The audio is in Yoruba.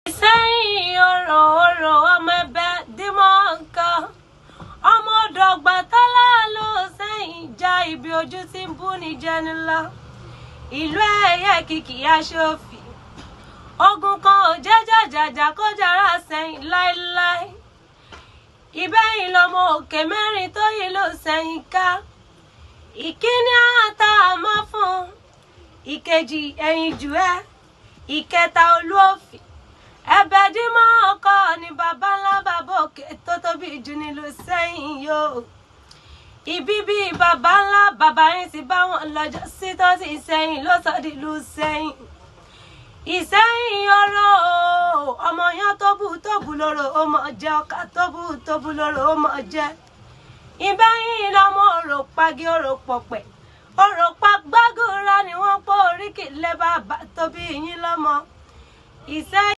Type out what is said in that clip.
sẹ́yìn ọ̀rọ̀ ọ̀rọ̀ ọmọ ẹbẹ̀ dímọ̀ nǹkan ọmọ ọ̀dọ̀gba tọ́lá ló sẹ́yìn já ibi ojú tí ń bú ní jẹnilá ìlú ẹ̀yẹ kìkì aṣòfin ogun kan ò jẹ́ jàjàjà kó jàrá sẹ́yìn láéláé ìbẹ́yìn lọmọ òkè mẹ́rin tó yìí ló sẹ́yìn ká ìkíní àtà àmọ́ fún ìkejì ẹ̀yìn jù ẹ́ ìkẹta olúòfin ẹ̀bẹ̀ dímọ̀ ọkọ ni bàbá ńlá bàbá òkè tó tóbi jù nílùú sẹ́yìn yóò ibi bíi bàbá ńlá bàbá yín ti bá wọn lọ́jọ́ sí tó sì sẹ́yìn ló sọ dìlú sẹ́yìn ìsẹ́yìn ọ̀rọ̀ ọmọ yẹn tó bù tó bù lóró ó mọ̀ jẹ́ ọkà tó bù tó bù lóró ó mọ̀ jẹ́ ìbẹ́yìn lọ́mọ òrò pagi òrò pọ̀pẹ̀ òrò pa gbágùrà ni wọ́n pọ̀ oríkì lẹ́ bàbá tóbi yín lọ́mọ ìsẹ́yìn.